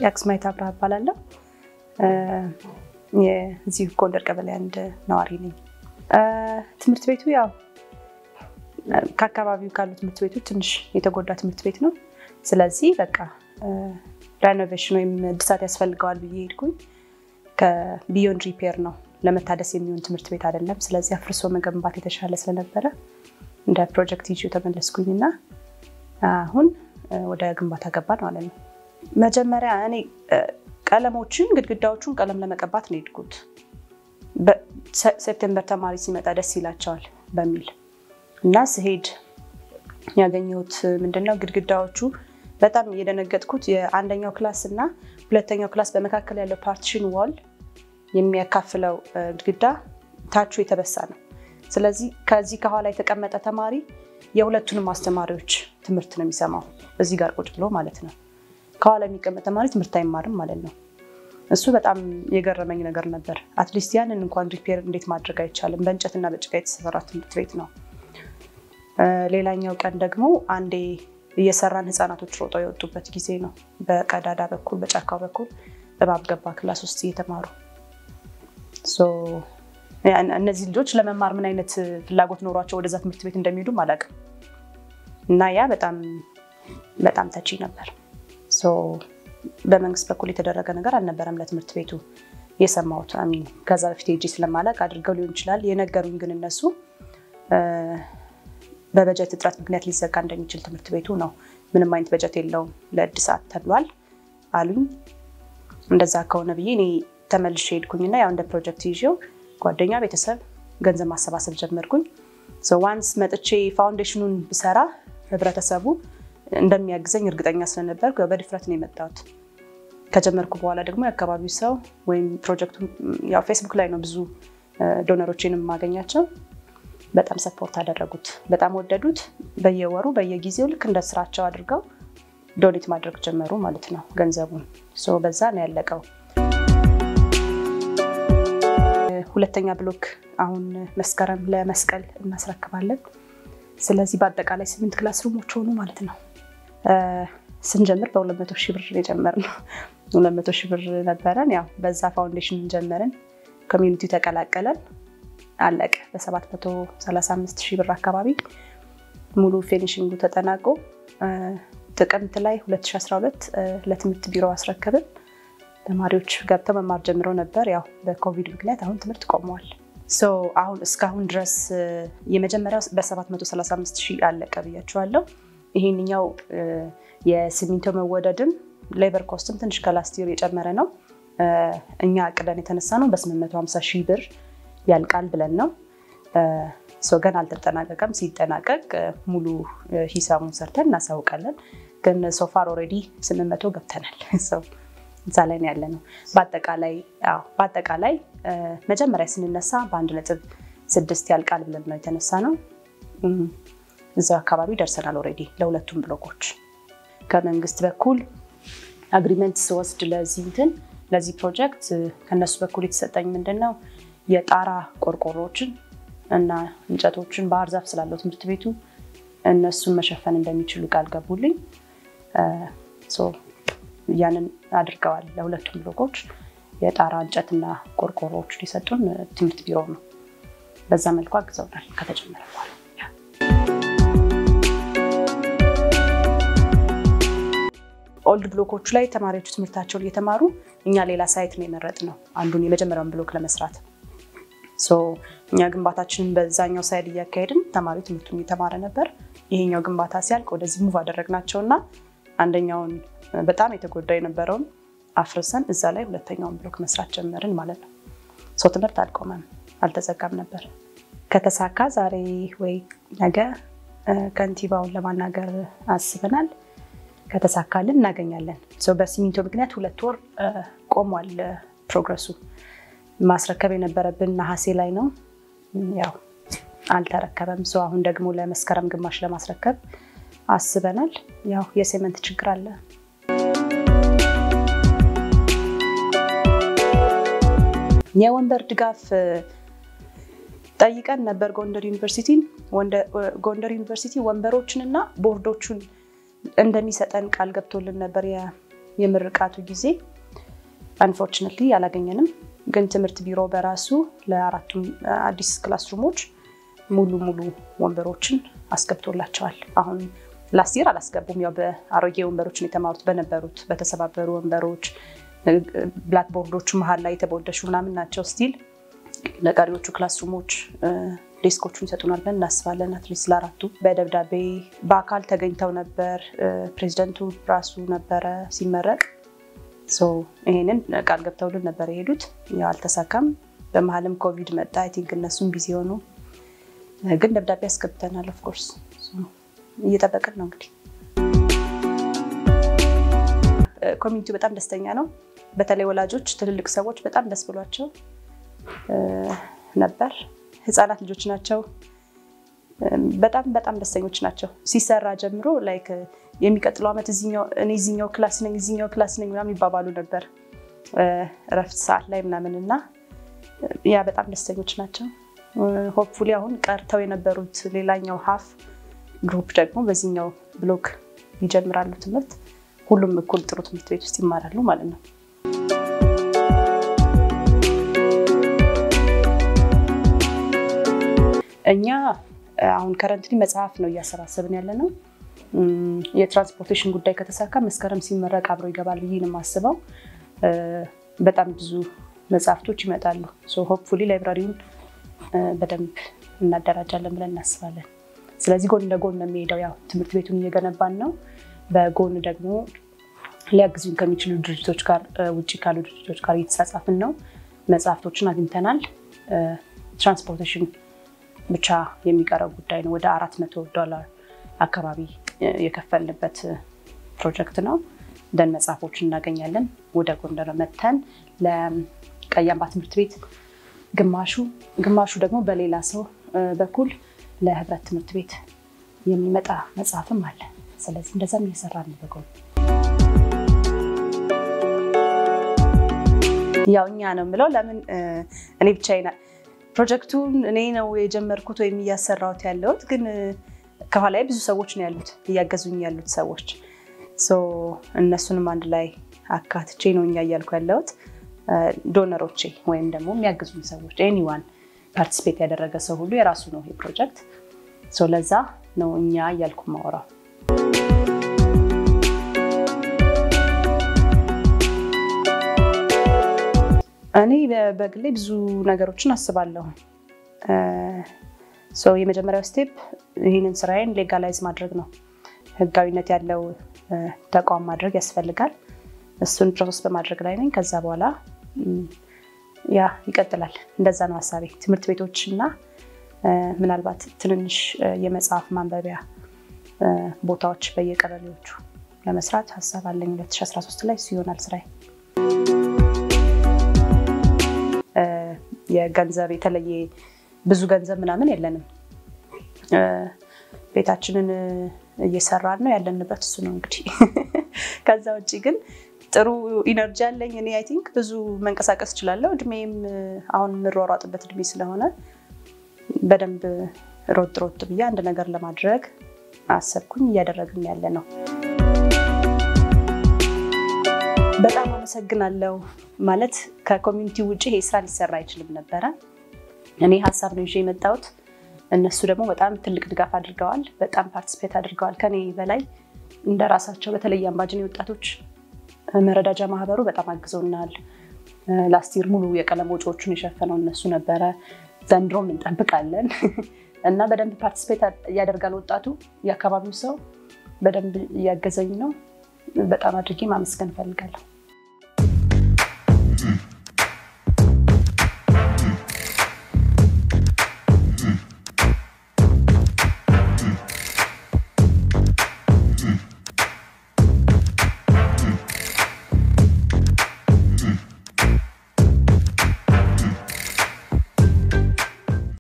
የአክስማይት አብርሃ እባላለሁ። የዚህ ጎንደር ቀበሌ አንድ ነዋሪ ነኝ። ትምህርት ቤቱ ያው ከአካባቢው ካሉ ትምህርት ቤቶች ትንሽ የተጎዳ ትምህርት ቤት ነው። ስለዚህ በቃ ሬኖቬሽን ወይም እድሳት ያስፈልገዋል ብዬ ሄድኩኝ። ከቢዮንድ ሪፔር ነው ለመታደስ የሚሆን ትምህርት ቤት አይደለም። ስለዚህ አፍርሶ መገንባት የተሻለ ስለነበረ እንደ ፕሮጀክት ይዤ ተመለስኩኝ እና አሁን ወደ ግንባታ ገባን ማለት ነው። መጀመሪያ እኔ ቀለሞችን ግድግዳዎቹን ቀለም ለመቀባት ነው የሄድኩት። ሴፕቴምበር ተማሪ ሲመጣ ደስ ይላቸዋል በሚል እና ስሄድ ያገኘሁት ምንድነው ግድግዳዎቹ በጣም የደነገጥኩት የአንደኛው ክላስ እና ሁለተኛው ክላስ በመካከል ያለው ፓርቲሽን ዋል የሚያካፍለው ግድግዳ ታቹ የተበሳ ነው። ስለዚህ ከዚህ ከኋላ የተቀመጠ ተማሪ የሁለቱንም አስተማሪዎች ትምህርት ነው የሚሰማው እዚህ ጋር ቁጭ ብሎ ማለት ነው። ከኋላ የሚቀመጥ ተማሪ ትምህርት አይማርም ማለት ነው። እሱ በጣም የገረመኝ ነገር ነበር። አትሊስት ያንን እንኳን ሪፔር እንዴት ማድረግ አይቻልም? በእንጨትና በጭቃ የተሰራ ትምህርት ቤት ነው። ሌላኛው ቀን ደግሞ አንዴ እየሰራን ህፃናቶች ሮጠው የወጡበት ጊዜ ነው። በቀዳዳ በኩል በጫካው በኩል እባብ ገባ ክላስ ውስጥ እየተማሩ እነዚህ ልጆች ለመማር ምን አይነት ፍላጎት ኖሯቸው ወደዛ ትምህርት ቤት እንደሚሄዱም አላውቅም እና ያ በጣም በጣም ተቺ ነበር። በመንግስት በኩል የተደረገ ነገር አልነበረም ለትምህርት ቤቱ የሰማሁት አሚን ከዛ በፊት ሄጄ ስለማላውቅ አድርገው ሊሆን ይችላል። የነገሩኝ ግን እነሱ በበጀት እጥረት ምክንያት ሊዘጋ እንደሚችል ትምህርት ቤቱ ነው። ምንም አይነት በጀት የለውም ለእድሳት ተብሏል አሉኝ። እንደዛ ከሆነ ብዬ እኔ ተመልሼ ሄድኩኝና ያው እንደ ፕሮጀክት ይዤው ጓደኛ፣ ቤተሰብ ገንዘብ ማሰባሰብ ጀመርኩኝ። ዋንስ መጥቼ ፋውንዴሽኑን ብሰራ ህብረተሰቡ እንደሚያግዘኝ እርግጠኛ ስለነበር በድፍረት ነው የመጣሁት። ከጀመርኩ በኋላ ደግሞ የአካባቢው ሰው ወይም ፕሮጀክቱ ያው ፌስቡክ ላይ ነው ብዙ ዶነሮችን የማገኛቸው በጣም ሰፖርት አደረጉት፣ በጣም ወደዱት። በየወሩ በየጊዜው ልክ እንደ ስራቸው አድርገው ዶኔት ማድረግ ጀመሩ ማለት ነው ገንዘቡን። በዛ ነው ያለቀው። ሁለተኛ ብሎክ አሁን መስከረም ለመስቀል እናስረክባለን። ስለዚህ በአጠቃላይ ስምንት ክላስ ሩሞች ሆኑ ማለት ነው። ስንጀምር በሁለት መቶ ሺህ ብር የጀመርነው ሁለት መቶ ሺህ ብር ነበረን። ያው በዛ ፋውንዴሽን ጀመርን፣ ኮሚዩኒቲ ተቀላቀለን አለቀ። በ735 ሺህ ብር አካባቢ ሙሉ ፊኒሽንጉ ተጠናቆ ጥቅምት ላይ 2012 ለትምህርት ቢሮ አስረከብን። ተማሪዎች ገብተው መማር ጀምረው ነበር። ያው በኮቪድ ምክንያት አሁን ትምህርት ቆመዋል። አሁን እስካሁን ድረስ የመጀመሪያው በ735 ሺህ አለቀ ብያቸዋለሁ። ይሄንኛው የሲሚንቶ መወደድም ሌበር ኮስትም ትንሽ ከላስቲር የጨመረ ነው። እኛ አቅደን የተነሳ ነው በ850 ሺህ ብር ያልቃል ብለን ነው። ገና አልተጠናቀቀም። ሲጠናቀቅ ሙሉ ሂሳቡን ሰርተን እናሳውቃለን። ግን ሶፋር ኦልሬዲ ስምንት መቶ ገብተናል። እዛ ላይ ነው ያለ ነው። በአጠቃላይ መጀመሪያ ስንነሳ በአንድ ነጥብ ስድስት ያልቃል ብለን ነው የተነሳ ነው። እዛው አካባቢ ደርሰናል ኦልሬዲ ለሁለቱም ብሎኮች። ከመንግስት በኩል አግሪመንት ስወስድ ለዚህ እንትን ለዚህ ፕሮጀክት ከነሱ በኩል የተሰጠኝ ምንድን ነው የጣራ ቆርቆሮዎችን እና እንጨቶችን ባህር ዛፍ ስላለው ትምህርት ቤቱ እነሱን መሸፈን እንደሚችሉ ቃል ገቡልኝ። ያንን አድርገዋል። ለሁለቱም ብሎኮች የጣራ እንጨትና ቆርቆሮዎች ሊሰጡን ትምህርት ቢሮ ነው። በዛ መልኩ አግዘውናል ከተጀመረ በኋላ። ኦልድ ብሎኮቹ ላይ ተማሪዎቹ ትምህርታቸውን እየተማሩ እኛ ሌላ ሳይት ነው የመረጥነው አንዱን የመጀመሪያውን ብሎክ ለመስራት እኛ ግንባታችንን በዛኛው ሳይድ እያካሄድን ተማሪው ትምህርቱን እየተማረ ነበር። ይሄኛው ግንባታ ሲያልቅ ወደዚህ ሙቭ አደረግናቸው እና አንደኛውን በጣም የተጎዳ የነበረውን አፍርሰን እዛ ላይ ሁለተኛውን ብሎክ መስራት ጀመርን ማለት ነው። ሰው ትምህርት አልቆመም፣ አልተዘጋም ነበር። ከተሳካ ዛሬ ወይ ነገ ከንቲባውን ለማናገር አስበናል። ከተሳካልን እናገኛለን። በሲሚንቶ ምክንያት ሁለት ወር ቆሟል ፕሮግረሱ። ማስረከብ የነበረብን ነሐሴ ላይ ነው። ያው አልተረከበም። ሰው አሁን ደግሞ ለመስከረም ግማሽ ለማስረከብ አስበናል። ያው የሴመንት ችግር አለ። የወንበር ድጋፍ ጠይቀን ነበር ጎንደር ዩኒቨርሲቲን። ጎንደር ዩኒቨርሲቲ ወንበሮችን እና ቦርዶቹን እንደሚሰጠን ቃል ገብቶልን ነበር የምርቃቱ ጊዜ አንፎርችነትሊ አላገኘንም። ግን ትምህርት ቢሮ በራሱ ለአራቱም አዲስ ክላስ ሩሞች ሙሉ ሙሉ ወንበሮችን አስገብቶላቸዋል። አሁን ላስት ይር አላስገቡም። ያው በአሮጌ ወንበሮችን የተማሩት በነበሩት በተሰባበሩ ወንበሮች ብላክቦርዶቹ መሀል ላይ የተቦደሹ ምናምን ናቸው። ስቲል ለቀሪዎቹ ክላስ ሩሞች ዴስኮቹን ይሰጡናል ብለን እናስባለን። አትሊስት ለአራቱ በደብዳቤ በአካል ተገኝተው ነበር። ፕሬዚደንቱ ራሱ ነበረ ሲመረቅ። ይሄንን ቃል ገብተውልን ነበር የሄዱት። ያው አልተሳካም። በመሀልም ኮቪድ መጣ። አይ ቲንክ እነሱም ቢዚ ሆኑ። ግን ደብዳቤ ያስገብተናል። ኦፍኮርስ እየጠበቅን ነው እንግዲህ። ኮሚኒቲው በጣም ደስተኛ ነው። በተለይ ወላጆች፣ ትልልቅ ሰዎች በጣም ደስ ብሏቸው ነበር። ህፃናት ልጆች ናቸው። በጣም በጣም ደስተኞች ናቸው። ሲሰራ ጀምሮ ላይክ የሚቀጥለው ዓመት እኔ እዚኛው ክላስ ነኝ እዚኛው ክላስ ነኝ ምናምን ይባባሉ ነበር እረፍት ሰዓት ላይ ምናምን እና ያ በጣም ደስተኞች ናቸው። ሆፕፉሊ አሁን ቀርተው የነበሩት ሌላኛው ሀፍ ግሩፕ ደግሞ በዚህኛው ብሎክ ይጀምራሉ ትምህርት። ሁሉም እኩል ጥሩ ትምህርት ቤት ውስጥ ይማራሉ ማለት ነው። እኛ አሁን ከረንትሊ መጽሐፍ ነው እያሰባሰብን ያለ ነው። የትራንስፖርቴሽን ጉዳይ ከተሳካ መስከረም ሲመረቅ አብሮ ይገባል ብዬ ነው የማስበው። በጣም ብዙ መጽሐፍቶች ይመጣሉ። ሆፕፉሊ ላይብራሪውን በደንብ እናደራጃለን ብለን እናስባለን። ስለዚህ ጎን ለጎን ነው የሚሄደው። ያው ትምህርት ቤቱን እየገነባን ነው። በጎን ደግሞ ሊያግዙን ከሚችሉ ድርጅቶች ጋር ውጭ ካሉ ድርጅቶች ጋር እየተጻጻፍን ነው። መጽሐፍቶችን አግኝተናል። ትራንስፖርቴሽን ብቻ የሚቀረው ጉዳይ ነው። ወደ አራት መቶ ዶላር አካባቢ የከፈልንበት ፕሮጀክት ነው። ደን መጽሐፎችን እናገኛለን። ወደ ጎንደር መተን ለቀይ አምባ ትምህርት ቤት ግማሹ ግማሹ ደግሞ በሌላ ሰው በኩል ለህብረት ትምህርት ቤት የሚመጣ መጽሐፍም አለ። ስለዚህ እንደዛም እየሰራ ነው በጎን ያው እኛ ነው የምለው። ለምን እኔ ብቻዬን ፕሮጀክቱን እኔ ነው የጀመርኩት ወይም እያሰራሁት ያለሁት፣ ግን ከኋላ ብዙ ሰዎች ነው ያሉት እያገዙኝ ያሉት ሰዎች። እነሱንም አንድ ላይ አካትቼ ነው እኛ እያልኩ ያለሁት። ዶነሮቼ ወይም ደግሞ የሚያግዙኝ ሰዎች ኤኒዋን ፓርቲስፔት ያደረገ ሰው ሁሉ የራሱ ነው ይህ ፕሮጀክት። ለዛ ነው እኛ እያልኩ ማወራው። እኔ በግሌ ብዙ ነገሮችን አስባለሁ። የመጀመሪያው ስቴፕ ይህንን ስራዬን ሌጋላይዝ ማድረግ ነው። ህጋዊነት ያለው ተቋም ማድረግ ያስፈልጋል። እሱን ፕሮሰስ በማድረግ ላይ ነኝ። ከዛ በኋላ ያ ይቀጥላል። እንደዛ ነው ሀሳቤ። ትምህርት ቤቶች እና ምናልባት ትንንሽ የመጽሐፍ ማንበቢያ ቦታዎች በየቀበሌዎቹ ለመስራት ሀሳብ አለኝ። 2013 ላይ እሱ ይሆናል ስራዬ። የገንዘብ የተለየ ብዙ ገንዘብ ምናምን የለንም። ቤታችንን እየሰራን ነው ያለንበት እሱ ነው እንግዲህ። ከዛ ውጭ ግን ጥሩ ኢነርጂ አለኝ እኔ አይ ቲንክ ብዙ መንቀሳቀስ እችላለሁ። እድሜም አሁን የምሯሯጥበት እድሜ ስለሆነ በደንብ ሮጥ ሮጥ ብዬ አንድ ነገር ለማድረግ አሰብኩኝ። እያደረግን ያለ ነው። በጣም አመሰግናለሁ። ማለት ከኮሚኒቲ ውጭ ይሄ ስራ ሊሰራ አይችልም ነበረ። እኔ ሀሳብ ነው ይዤ የመጣሁት። እነሱ ደግሞ በጣም ትልቅ ድጋፍ አድርገዋል። በጣም ፓርቲስፔት አድርገዋል ከኔ በላይ እንደ ራሳቸው። በተለይ አምባጅኔ ወጣቶች መረዳጃ ማህበሩ በጣም አግዘውናል። ላስቲር ሙሉ የቀለም ወጪዎቹን የሸፈነው እነሱ ነበረ። ዘንድሮም እንጠብቃለን እና በደንብ ፓርቲስፔት እያደርጋል ወጣቱ። የአካባቢው ሰው በደንብ እያገዘኝ ነው። በጣም አድርጌ ማመስገን እፈልጋለሁ።